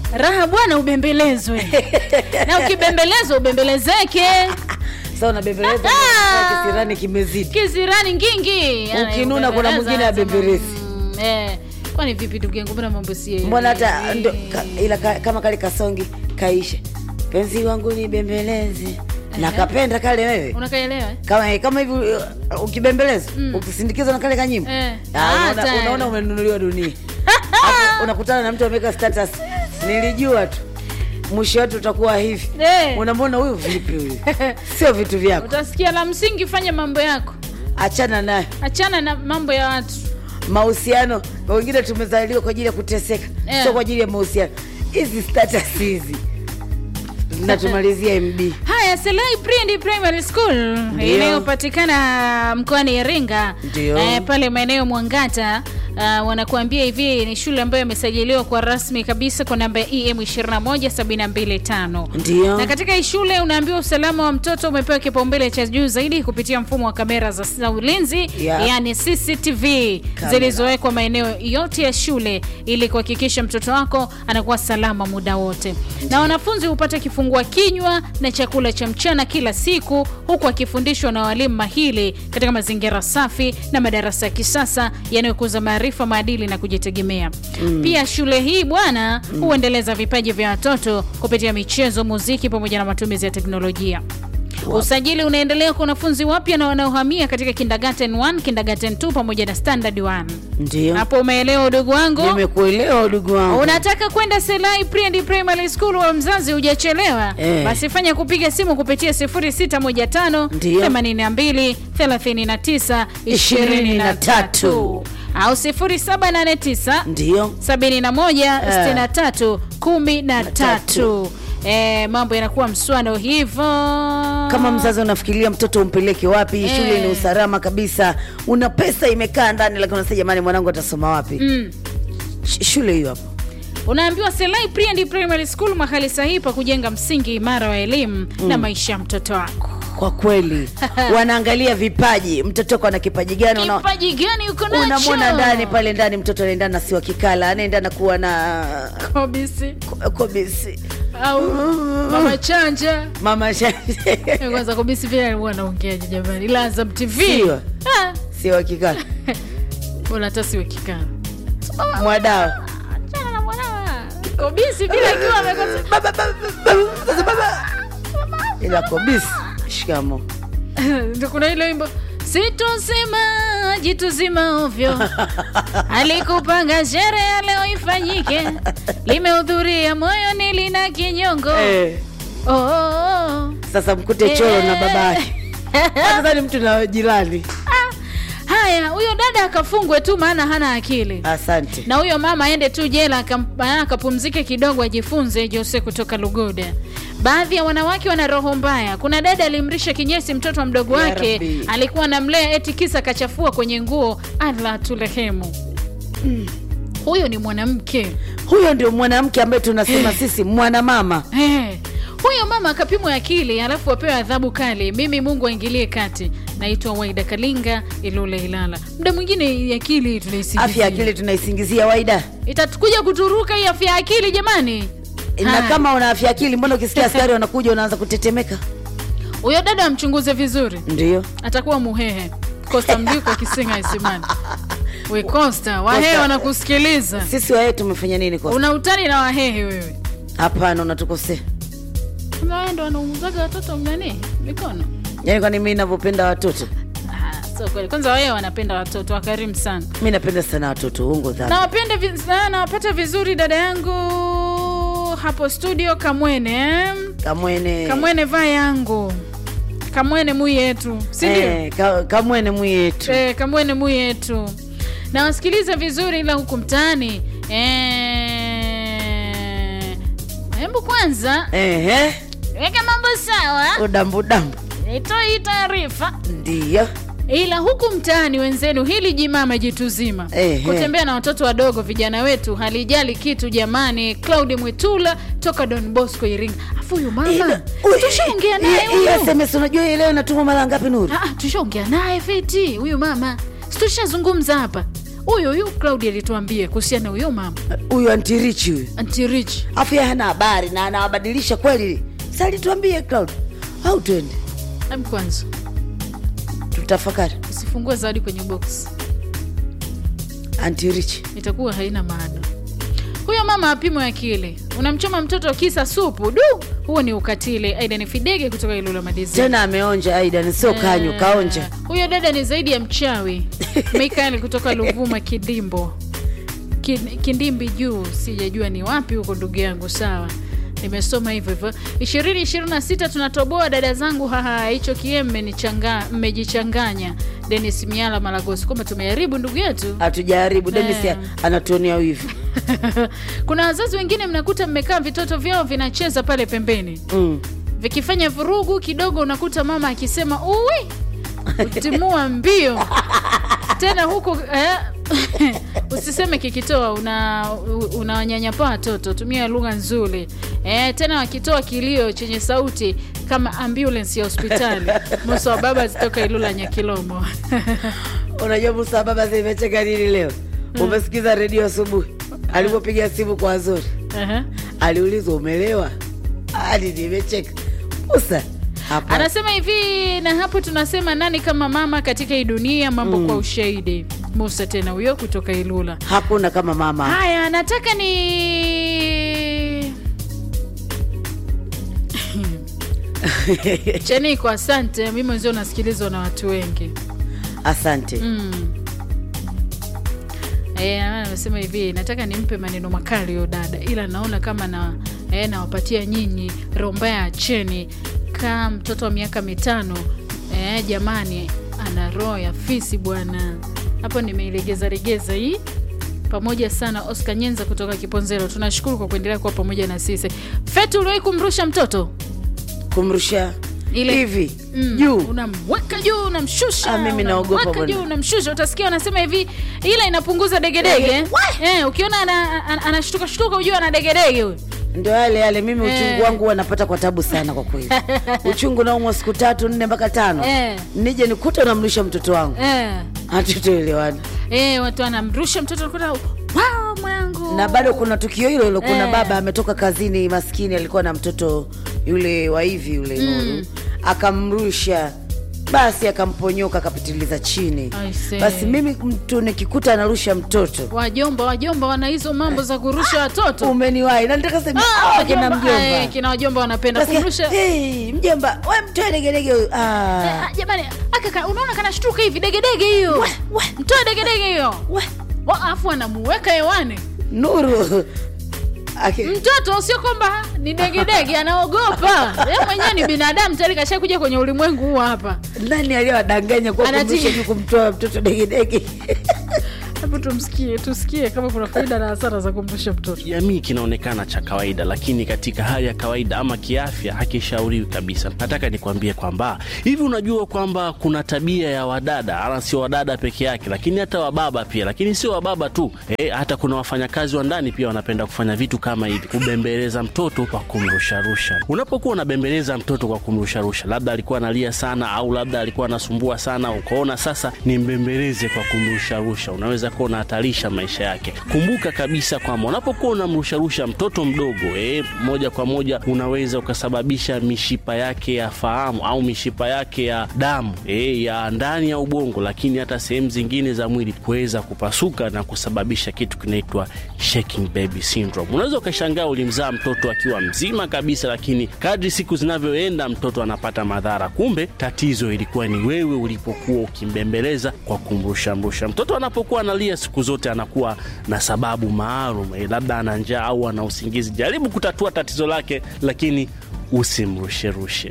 raha bwana ubembelezwe na ukibembelezwa ubembelezeke Sasa unabembeleza Ah! kisirani kimezidi. kizirani ngingi Ukinuna kuna mwingine abembelezi. Mm, eh. kwani vipi ndugu yangu mbona mambo si Mbona hata ndo, ka, ila ka, kama kale kasongi kaisha. Penzi wangu ni bembelezi. Na kapenda kale wewe. unakaelewa eh? Kama kama hivi uh, ukibembeleza, ukisindikizwa na kale kanyimbo. Eh. Ah, Ah, unaona, tayari. unaona umenunuliwa dunia. Hapo unakutana na mtu ameweka status. Nilijua tu. Mwisho wetu utakuwa hivi. Eh. Unamwona huyu vipi huyu? Sio vitu vyako. utasikia la msingi fanya mambo yako Achana naye. achana na mambo ya watu mahusiano wengine tumezaliwa kwa ajili ya kuteseka Yeah. sio kwa ajili ya mahusiano hizi status hizi natumalizia mb haya selai Prindi primary school Ndio. inayopatikana mkoani iringa Ndio. eh, pale maeneo mwangata Uh, wanakuambia hivi ni shule ambayo imesajiliwa kwa rasmi kabisa kwa namba ya em 21725 Ndio. na katika hii shule unaambiwa usalama wa mtoto umepewa kipaumbele cha juu zaidi kupitia mfumo wa kamera za, za ulinzi Yeah. yani cctv Kamera. zilizowekwa maeneo yote ya shule ili kuhakikisha mtoto wako anakuwa salama muda wote na wanafunzi hupata kifungua kinywa na chakula cha mchana kila siku huku akifundishwa na walimu mahili katika mazingira safi na madarasa ya kisasa yanayokuza maarifa maadili na kujitegemea mm. pia shule hii bwana huendeleza vipaji vya watoto kupitia michezo muziki pamoja na matumizi ya teknolojia usajili unaendelea kwa wanafunzi wapya na wanaohamia katika kindergarten 1 kindergarten 2 pamoja na standard 1 ndio hapo umeelewa udugu wangu nimekuelewa udugu wangu unataka kwenda selai Pre primary school wa mzazi hujachelewa Eh. basi fanya kupiga simu kupitia 0615 Ndio. 82 39 23 au 0789 ndio 71 63 13 Eh, mambo yanakuwa mswano hivyo kama mzazi unafikiria mtoto umpeleke wapi Eh. shule ni usalama kabisa una pesa imekaa ndani lakini unasema jamani mwanangu atasoma wapi mm. Sh- shule hiyo hapo unaambiwa selai Pre and primary school mahali sahihi pa kujenga msingi imara wa elimu na maisha ya mtoto wako kwa kweli wanaangalia vipaji mtoto wako ana kipaji gani una- kipaji gani uko nacho unamwona ndani pale ndani mtoto anaendana na siwa kikala anaendana kuwa na Kobisi ko- kobisi au mama chanja mama Sha- Eh, kwanza kobisi vile alikuwa anaongeaje jamani ila Azam tv Siwa. Ah, siwa kikala bora hata siwe kikana mwadao achana na mwanawa kobisi vile akiwa amekosa Baba, baba, baba, sasa baba. ila kobisi shikamo Ndio kuna ile wimbo sitosema jituzima ovyo alikupanga sherehe leo ifanyike limehudhuria moyoni lina kinyongo eh, oh, oh, oh. sasa mkute choro na babake hata ni mtu na jirani Ah, haya huyo dada akafungwe tu maana hana akili asante na huyo mama aende tu jela akam- akapumzike kidogo ajifunze jose kutoka lugoda baadhi ya wanawake wana roho mbaya kuna dada alimrisha kinyesi mtoto wa mdogo Ya wake Rabbi. alikuwa anamlea eti kisa kachafua kwenye nguo ala turehemu huyo ni mwanamke huyo ndio mwanamke ambaye tunasema sisi mwanamama hey. huyo mama akapimwa akili alafu apewe adhabu kali mimi mungu aingilie kati naitwa waida kalinga ilule ilala muda mwingine akili tunaisingizia afya ya akili tunaisingizia waida itatukuja kuturuka hii afya ya akili jamani na Haya. kama una afya ya akili mbona ukisikia askari wanakuja unaanza kutetemeka huyo dada amchunguze vizuri ndio atakuwa muhehe kosta mliko akisinga isimani we kosta wahehe Costa. wanakusikiliza sisi wae tumefanya nini kwa una utani na wahehe wewe hapana unatukosea Kumbe wahe ndo wanauzaga watoto nani mikono yaani kwani mi navyopenda watoto Ah, so kweli kwanza wahehe wanapenda watoto wakarimu sana mi napenda sana watoto ungo dhambi nawapende vi- na- nawapata vizuri dada yangu hapo studio kamwene eh? kamwene kamwene vaa yangu kamwene mui yetu sindio eh, ka, kamwene mwiyetu Eh, kamwene mu yetu na wasikiliza vizuri ila huku mtaani Eh, hebu kwanza Ehe, weka mambo sawa udambudambu nitoe hii taarifa ndiyo ila huku mtaani wenzenu hili jimama jitu zima Ehe. kutembea na watoto wadogo vijana wetu halijali kitu jamani claudi mwitula toka don bosco iringa afu huyu mama tushaongea naye Hii- hii huyu sms unajua hii leo inatuma mara ngapi nuru Ah, tushaongea naye fiti huyu mama situshazungumza hapa huyu huyu claudi alituambia kuhusiana na huyo mama huyu antirichi huyu antirich afu yeye hana habari na anawabadilisha kweli salituambie cloud au twende am kwanza tutafakari usifungue zawadi kwenye box antirichi itakuwa haina maana huyo mama apimwe akili unamchoma mtoto kisa supu du huo ni ukatili aida ni fidege kutoka ilula madizi tena ameonja aidan sio kanyu kaonja huyo dada ni zaidi ya mchawi mikael kutoka luvuma kidimbo Kin- kindimbi juu sijajua ni wapi huko ndugu yangu sawa nimesoma hivyo hivyo ishirini ishirini na sita tunatoboa dada zangu haha hicho kie mmenichanga- mmejichanganya denis miala malagosi kwamba tumeharibu ndugu yetu hatujaribu denis Eh. anatuonea wivu kuna wazazi wengine mnakuta mmekaa vitoto vyao vinacheza pale pembeni mm. vikifanya vurugu kidogo unakuta mama akisema uwi utimua mbio tena huku eh, usiseme kikitoa una unawanyanyapaa watoto tumia lugha nzuri eh, tena wakitoa kilio chenye sauti kama ambulance ya hospitali musa wa baba zitoka ilula nyakilomo unajua musa baba zimecheka nini leo umesikiza redio asubuhi alipopiga simu kwa azori Aha. aliulizwa umelewa hadi nimecheka musa hapa anasema hivi na hapo tunasema nani kama mama katika hii dunia mambo kwa ushahidi musa tena huyo kutoka ilula hakuna kama mama haya nataka ni chaniko asante mi mwenzio nasikilizwa na watu wengi asante mm. E, amesema hivi nataka nimpe maneno makali huyo dada ila naona kama na e, nawapatia nyinyi rombaya acheni kaa mtoto wa miaka mitano e, jamani ana roho ya fisi bwana hapo nimeilegeza regeza hii pamoja sana oscar nyenza kutoka kiponzero tunashukuru kwa kuendelea kuwa pamoja na sisi fetu uliwahi kumrusha mtoto kumrusha Ile- hivi Mm, juu unamweka juu unamshusha Ah, mimi naogopa unamweka bwana. juu unamshusha utasikia wanasema hivi ila inapunguza degedege Dege. eh, ukiona ana- ana- anashtuka shtuka ujua ana degedege huyu ndio yale yale mimi uchungu Eh. wangu huwa napata kwa tabu sana kwa kweli uchungu naumwa siku tatu nne mpaka tano Eh. nije nikuta unamlisha mtoto wangu eh, hatutoelewana eh, watu anamrusha mtoto nakuta wow, mwangu na bado kuna tukio hilo hilo kuna Eh. baba ametoka kazini maskini alikuwa na mtoto yule wa hivi yule Nuru akamrusha basi akamponyoka akapitiliza chini I see. basi mimi mtu nikikuta anarusha mtoto wajomba wajomba wana hizo mambo za kurusha watoto umeniwahi na nitaka sema Ah, "Ah, kina wajomba, eh, mjomba kina wajomba wanapenda Nasikia, kumrusha "Hey, mjomba we mtoe degedege huyu." Ah. Ah, jamani aka ka- unaona kanashtuka hivi degedege hiyo mtoe degedege hiyo We, Wa- alafu anamuweka hewani nuru Aki- mtoto sio kwamba ni degedege anaogopa ye mwenyewe ni binadamu tayari kashakuja kwenye ulimwengu huu hapa nani aliyowadanganya kwa Anati- kumrusha juu kumtoa mtoto degedege hebu tumsikie tusikie kama kuna faida na hasara za kumrusha mtoto jamii kinaonekana cha kawaida lakini katika hali ya kawaida ama kiafya hakishauriwi kabisa nataka nikwambie kwamba hivi unajua kwamba kuna tabia ya wadada ala sio wadada peke yake lakini hata wababa pia lakini sio wababa tu e, hata kuna wafanyakazi wa ndani pia wanapenda kufanya vitu kama hivi kubembeleza mtoto kwa kumrusharusha unapokuwa unabembeleza mtoto kwa kumrusharusha labda alikuwa analia sana au labda alikuwa anasumbua sana ukaona sasa ni mbembeleze kwa kumrusharusha unaweza kuwa unahatarisha maisha yake kumbuka kabisa kwamba unapokuwa unamrusharusha mtoto mdogo eh, moja kwa moja unaweza ukasababisha mishipa yake ya fahamu au mishipa yake ya damu eh, ya ndani ya ubongo lakini hata sehemu zingine za mwili kuweza kupasuka na kusababisha kitu kinaitwa shaking baby syndrome unaweza ukashangaa ulimzaa mtoto akiwa mzima kabisa lakini kadri siku zinavyoenda mtoto anapata madhara kumbe tatizo ilikuwa ni wewe ulipokuwa ukimbembeleza kwa kumrushamrusha mtoto anapokuwa analia siku zote anakuwa na sababu maalum eh, labda ana njaa au ana usingizi jaribu kutatua tatizo lake lakini usimrusherushe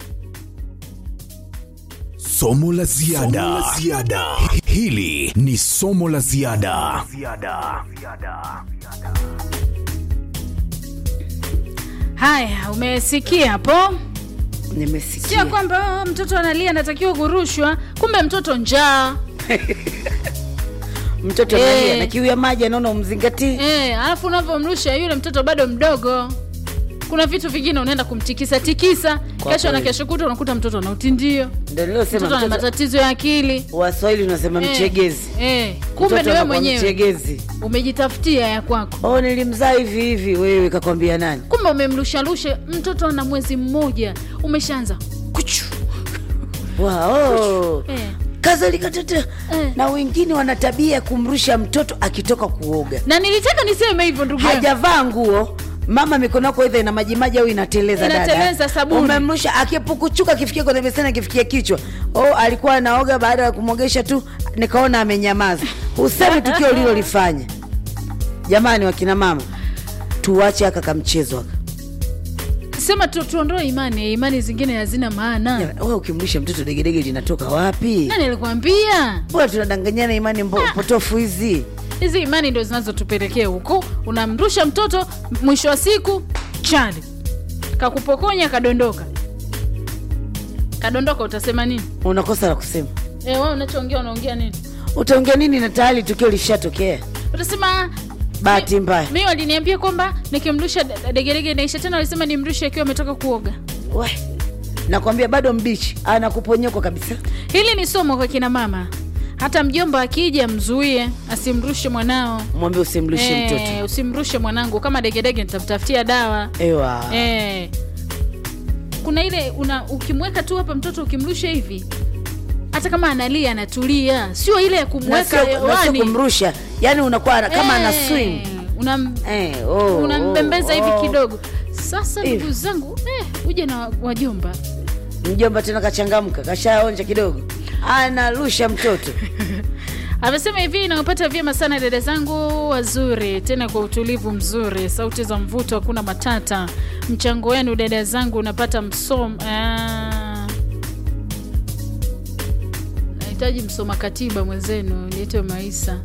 Somo la ziada. Hili ni somo la ziada. haya umesikia hapo nimesikia sio kwamba oh, mtoto analia anatakiwa kurushwa kumbe mtoto njaa mtoto Eh. analia na kiu ya maji anaona umzingatii Eh, alafu unavyomrusha yule mtoto bado mdogo kuna vitu vingine unaenda kumtikisa tikisa Kwa kesho na kweli. kesho kuta unakuta mtoto ana utindio Ndio nilosema mtoto ana mtoto matatizo ya akili Waswahili unasema Eh, mchegezi. eh, kumbe Mtoto ni wewe anakuwa mwenyewe mchegezi. umejitafutia ya kwako Oh, nilimzaa hivi hivi, wewe kakwambia nani? kumbe umemlusharusha mtoto ana mwezi mmoja umeshaanza kuchu Wow. eh. Kadhalika tete. Eh. Na wengine wana tabia ya kumrusha mtoto akitoka kuoga. na nilitaka niseme hivyo ndugu yangu Hajavaa nguo, mama mikono yako aidha ina majimaji au inateleza dada. Inateleza sabuni. Umemrusha akipukuchuka akifikia kwenye beseni akifikia kichwa. Oh, alikuwa anaoga baada ya kumwogesha tu nikaona amenyamaza. Useme tukio ulilolifanya. Jamani wakina mama, tuache aka kamchezo aka. sema tu, tuondoe imani imani zingine hazina maana Jamani, Wewe ukimrusha mtoto degedege linatoka wapi? nani alikwambia Mbona tunadanganyana imani mbo- potofu hizi? hizi imani ndo zinazotupelekea huko unamrusha mtoto mwisho wa siku chali kakupokonya kadondoka kadondoka utasema nini Unakosa la kusema. e, wewe unachoongea unaongea nini Utaongea nini na tayari tukio lishatokea? utasema Bahati mbaya. mi waliniambia kwamba nikimrusha d- degedege naisha tena walisema nimrushe akiwa ametoka kuoga We, nakwambia bado mbichi, anakuponyokwa kabisa. hili ni somo kwa kina mama hata mjomba akija mzuie asimrushe mwanao Mwambie usimrushe Eh, mtoto. usimrushe mwanangu kama degedege nitamtafutia dawa Ewa. Eh, kuna ile una ukimweka tu hapa mtoto ukimrusha hivi hata kama analia anatulia sio ile ya Na kumweka sio- na sio hewani kumrusha, yani unakuwa ana- kama ana Eh, swing. unam, Eh, oh, unambembeza oh, hivi oh. kidogo sasa Hivi. ndugu zangu eh, uje na wajomba Mjomba tena kachangamka, kashaonja kidogo, anarusha mtoto. amesema hivi nawapata vyema sana dada zangu wazuri tena kwa utulivu mzuri sauti za mvuto hakuna matata mchango wenu dada zangu unapata msom ah. nahitaji msoma katiba mwenzenu niitwe maisa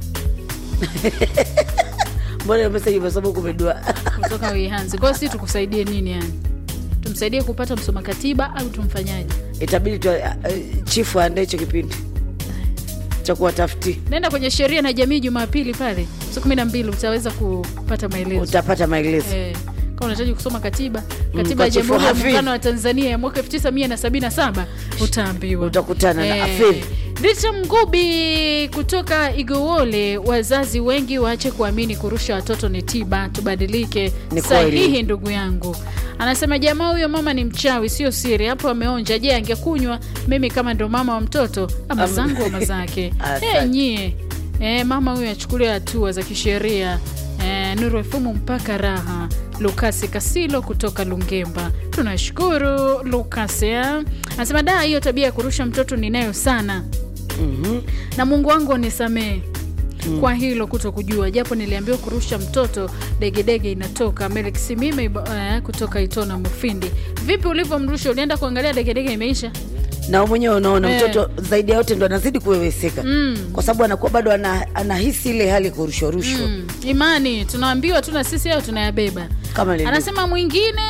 Mbona meseji masomo kumedua? kutoka wihanzi kwao si tukusaidie nini yani tumsaidie kupata msoma katiba au tumfanyaje Itabidi tu uh, chifu aandae hicho kipindi cha kuwatafuti, nenda kwenye sheria na jamii jumapili pale saa kumi na mbili utaweza kupata maelezo utapata maelezo. Eh, kama unahitaji kusoma katiba kwa katiba ya Chifu jamhuri ya Hafidh. muungano wa tanzania ya mwaka 1977 utaambiwa Utakutana na Hafidh. Rita Mgubi kutoka Igowole, wazazi wengi waache kuamini kurusha watoto ni tiba, tubadilike. Ni Sahihi kweli. ndugu yangu. Anasema jamaa huyo mama ni mchawi, sio siri. Hapo ameonja. Je, angekunywa mimi kama ndo mama wa mtoto ama Am- zangu ama zake? Asante. Eh, nyie eh, mama huyo achukuliwe hatua za kisheria. Eh, Nuru Efumu mpaka raha. Lukasi Kasilo kutoka Lungemba, tunashukuru Lukasi. eh. Anasema da, hiyo tabia ya kurusha mtoto ninayo sana Mhm. na Mungu wangu anisamee kwa hilo kuto kujua, japo niliambiwa kurusha mtoto degedege inatoka. Melik Simime iba- eh, kutoka Itona Mufindi. Vipi ulivyomrusha, ulienda kuangalia degedege imeisha? na wewe mwenyewe unaona Eh. mtoto zaidi ya yote ndo anazidi kuweweseka Mm. kwa sababu anakuwa bado ana, anahisi ile hali ya kurushwa rushwa Mm, imani tunaambiwa tu na sisi hayo tunayabeba. kama lilivyo. Anasema mwingine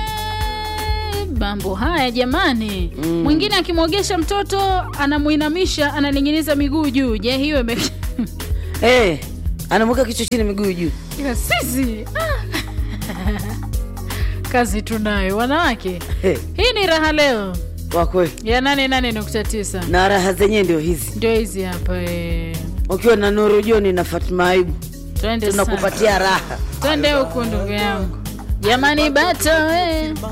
mambo haya jamani, mwingine akimwogesha mtoto anamuinamisha, ananing'iniza miguu juu. Je, hiyo ime Eh, anamweka kichwa chini miguu juu ila sisi ah. kazi tunayo wanawake. Eh, Hii ni raha leo kwa kweli ya 88.9 na raha zenyewe ndio hizi ndio hizi hapa eh. ukiwa na Nuru Joni na Fatma Aibu Twende sana. tunakupatia raha twende huku ndugu yangu jamani, bata we